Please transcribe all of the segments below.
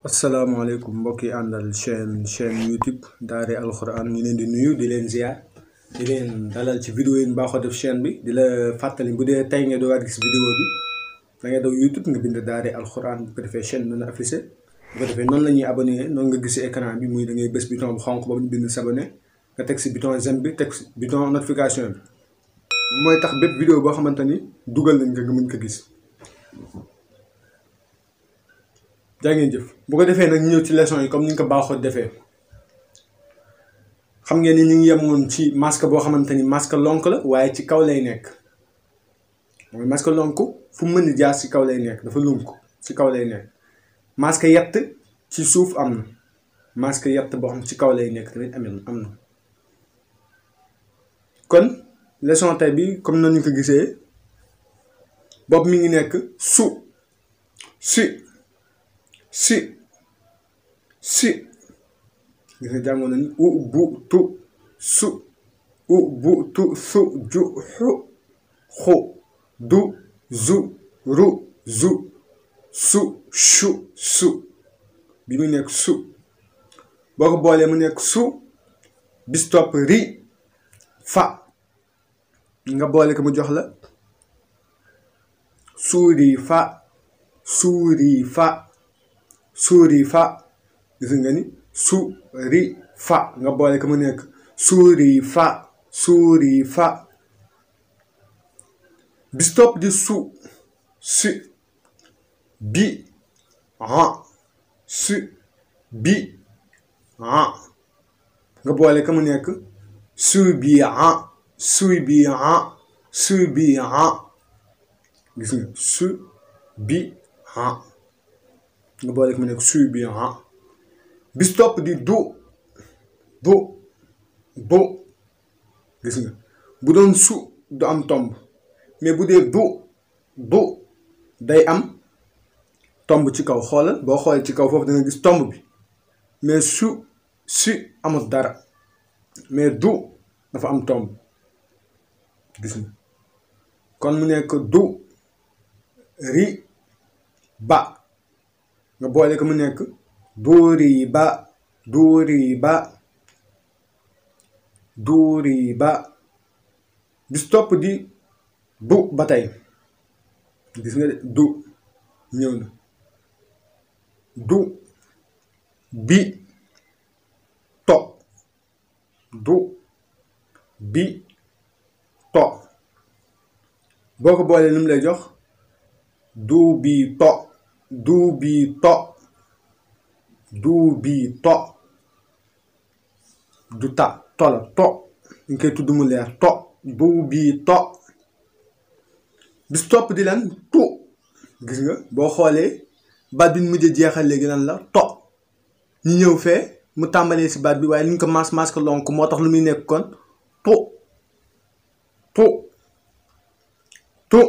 asalaamaaleykum mbokk yi àndal chaîne chaîne YouTube Daara Alxuraan ñu leen di nuyu di leen ziar di leen dalal ci vidéo yi ñu baaxoo def chaîne bi di la fàttali bu dee tey nga doogaat gis vidéo bi da ngay daw YouTube nga bind Daara Alxuraan bu ko defee chaîne bi dana affiché bu ko defee noonu la ñuy abonné noonu nga gisee écran bi muy da ngay bës bouton bu xonq boobu ñu bind s'abonné nga teg si bouton j'aime bi teg si bouton notification bi mooy tax bépp vidéo boo xamante ni dugal nañ nga nga mën ko gis. jaa ngeen jëf bu ko defee nag ñëw ci leçon yi comme ni ñu ko baaxoo defee xam ngeen ni ñu ngi yemoon ci masque boo xamante ni masque lonk la waaye ci kaw lay nekk mooy masque lonk fu mu mën di jaar ci kaw lay nekk dafa lunk ci kaw lay nekk masque yett ci suuf am na masque yett boo xam ci kaw lay nekk tamit amee am na kon leçon tey bi comme nañu ko gisee bopp mi ngi nekk su si si si gis nga jàngoon nañu u bu tu su u bu tu su ju xu xu du zu ru zu su shu su bi mu nekk su boo ko boolee mu nekk su bis topp ri fa nga boole ko mu jox la suuri fa suuri fa suuri fa gis nga ni suuri fa nga boole ko mu nekk suuri fa suuri fa bis topp di su si bi ah si bi ah nga boole ko mu nekk suy bi ah suy bi ah suy bi ah gis nga su bi ah nga boole ko mu nekk suy bi ah bis topp di du du du gis nga bu doon su du am tomb mais bu dee du du day am tomb ci kaw xoolal boo xoolee ci kaw foofu da nga gis tomb bi mais su si amul dara mais du dafa am tomb gis nga kon mu nekk du ri ba nga boole ko mu nekk duuri ba duuri ba duuri ba bis topp di du ba tey gis nga de du ñëw na du bi to du bi to boo ko boolee lu mu lay jox du bi to du bi to du bi to du ta to la to ñu koy tudd mu leer to du bi to bis topp di lan tu gis nga boo xoolee baat bi ñu mujj jeexal léegi lan la to ñu ñëw fee mu tàmbalee si baat bi waaye li ñu ko mas mas ko lonk moo tax lu muy nekk kon tu tu tu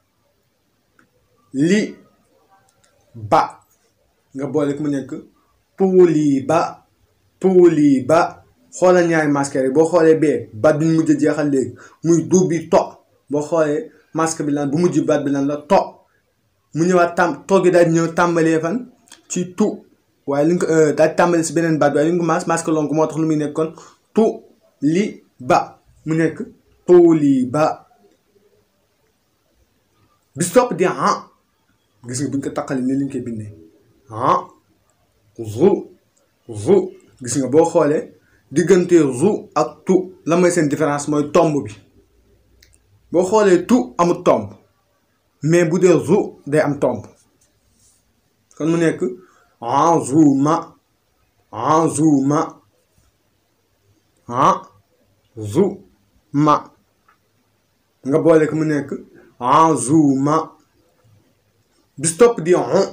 li ba nga boole ko mu nekk puuli ba puuli ba xoolal ñaari masque rek boo xoolee bee baat bi ñu mujj jeexal léegi muy du bi to boo xoolee masque bi lan bu mujj baat bi lan la to mu ñëwaat tam toggi daal di ñëw tàmbalee fan ci tu waaye li nga ko daal di tàmbalee si beneen baat bi waaye li nga ko mas masque lonk moo tax lu muy nekk kon tu li ba mu nekk puuli ba bis topp di ah gis nga bu ñu ko taqalee ni li ñu koy bindee ah zu zu gis nga boo xoolee diggante zu ak tu la mooy seen différence mooy tomb bi boo xoolee tu amul tomb mais bu dee zu day am tomb kon mu nekk azuma azuma azuma nga boole ko mu nekk azuma bis topp di on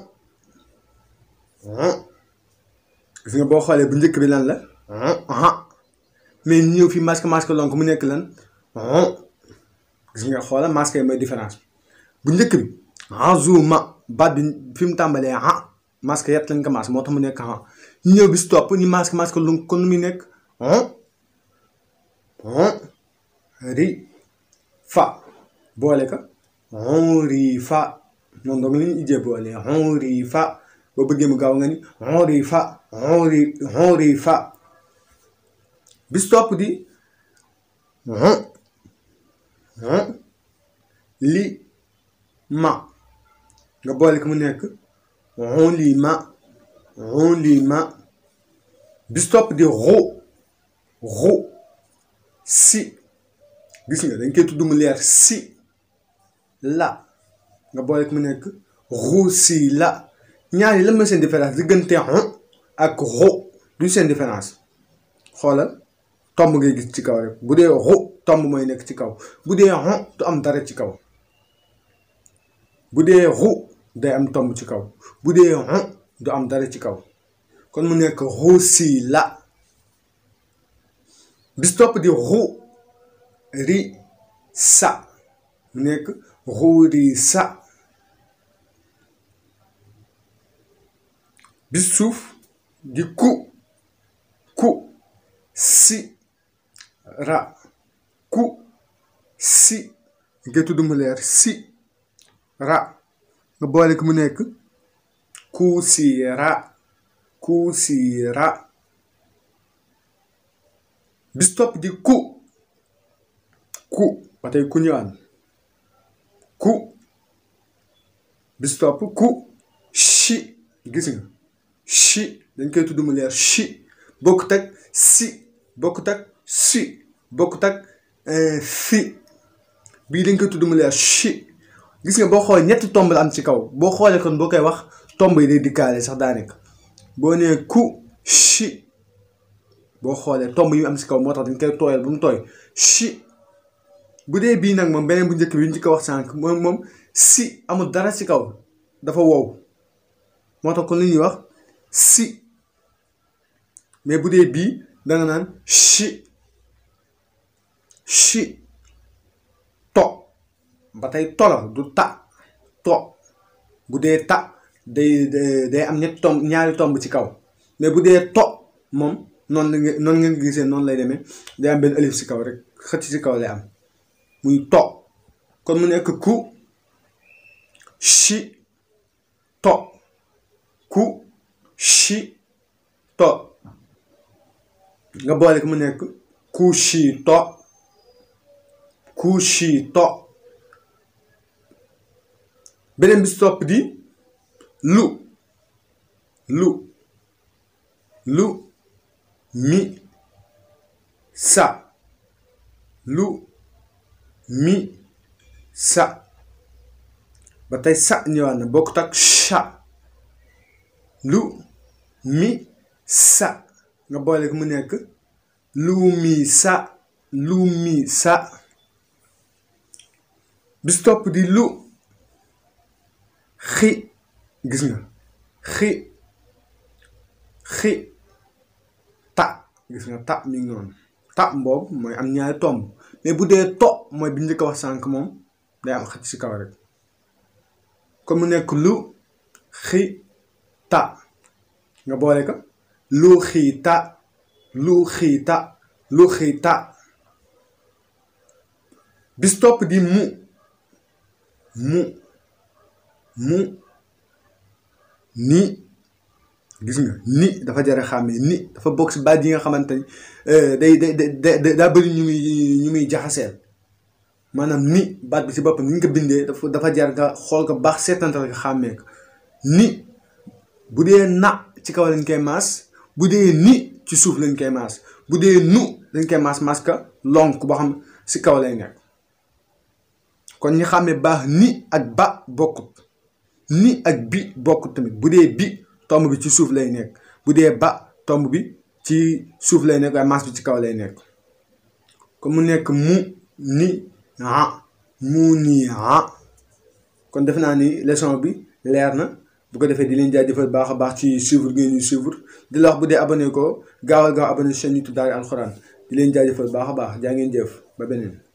on gis nga boo xoolee bu njëkk bi lan la on mais ñëw fi masque masque lonk mu nekk lan on gis nga xoola masque yi mooy différence bu njëkk bi azuma baat bi fi mu tàmbalee ah masque yett lañ ko masque moo tax mu nekk ah ñëw bis topp ni masque masque lonk kon nu muy nekk on on ri fa boole ka on ri fa noonu donc li ñu ijjee boole on ri fa boo bëggee mu gaaw nga ni urifa uri urifa bis topp di li ma nga boole ko mu nekk ulima ulima bis topp di ru ru si gis nga dañ koy tudd mu leer si la nga boole ko mu nekk ru si la ñaar yi lan mooy seen différence diggante xon ak ru du seen différence xoolal tomb ngay gis ci kaw rek bu dee ru tomb mooy nekk ci kaw bu dee xon du am dara ci kaw bu dee ru day am tomb ci kaw bu dee xon du am dara ci kaw kon mu nekk ru si la bis topp di ru ri sa mu nekk ru ri sa bis suuf di ku ku si ra ku si nga tudd mu leer si ra nga boole ko mu nekk ku si ra ku si ra bis topp di ku ku ba tey ku ñëwaan ku bis topp ku chi gis nga chi dañ koy tudd mu leer chi bokkut ak si bokkut ak si bokkut ak fi bii dañ koy tudd mu leer chi gis nga boo xoolee ñetti tomb la am ci kaw boo xoolee kon boo koy wax tomb yi day dikkaale sax daanaka boo nee ku chi boo xoolee tomb yi am ci kaw moo tax dañ koy tooyal ba mu tooy chi bu dee bii nag moom beneen bu njëkk bi ñu ci ko wax sànq moom moom si amul dara ci kaw dafa wow moo tax kon li ñuy wax si mais bu dee bii danga naan chi chi to ba tey tola du ta to bu dee ta day day am ñetti tomb ñaari tomb ci kaw mais bu dee to moom noonu la nga noonu ngeen gisee noonu lay demee day am benn alif ci kaw rek xëcc ci kaw lay am muy to kon mu nekk ku chi to ku chi to nga boole ko mu nekk ku chi to ku chi to beneen bi si topp di lu lu lu mi sa lu mi sa ba tey sa ñëwaat na bokkut ak cha lu mi sa nga boole ko mu nekk lu mi sa lu mi sa bis topp di lu xi gis nga xi xi ta gis nga ta mi ngi noonu ta mboobu mooy am ñaari tomb mais bu dee to mooy bi njëkk a wax sànq moom day am xëcc ci kaw rek kon mu nekk lu xi ta nga boole ko lu xi ta lu xi ta lu xi ta bis topp di mu mu mu ni gis nga ni dafa jar a xàmmee ni dafa bokk si baat yi nga xamante ni day day day daa bëri ñu muy ñu muy jaxaseel maanaam ni baat bi si boppam ni ñu ko bindee dafa dafa jar nga xool ko baax seetantal nga xàmmee ko ni bu dee na ci kaw lañ koy maas bu dee ni ci suuf lañ koy maas bu dee nu dañ koy maas maas ka lonk boo xam si kaw lay nekk kon ñu xàmmee baax ni ak ba bokkut ni ak bi bokkut tamit bu dee bi tomb bi ci suuf lay nekk bu dee ba tomb bi ci suuf lay nekk waaye maas bi ci kaw lay nekk kon mu nekk mu ni ah mu ni ah kon defe naa ni leçon bi leer na bu ko defee di leen jaajëfal baax a baax ci suivre ngeen ñu suivre di la wax bu dee abonné ko gaawal gaaw abonné chaîne YouTube Daara Alxuraan di leen jaajëfal baax a baax jaa ngeen jëf ba beneen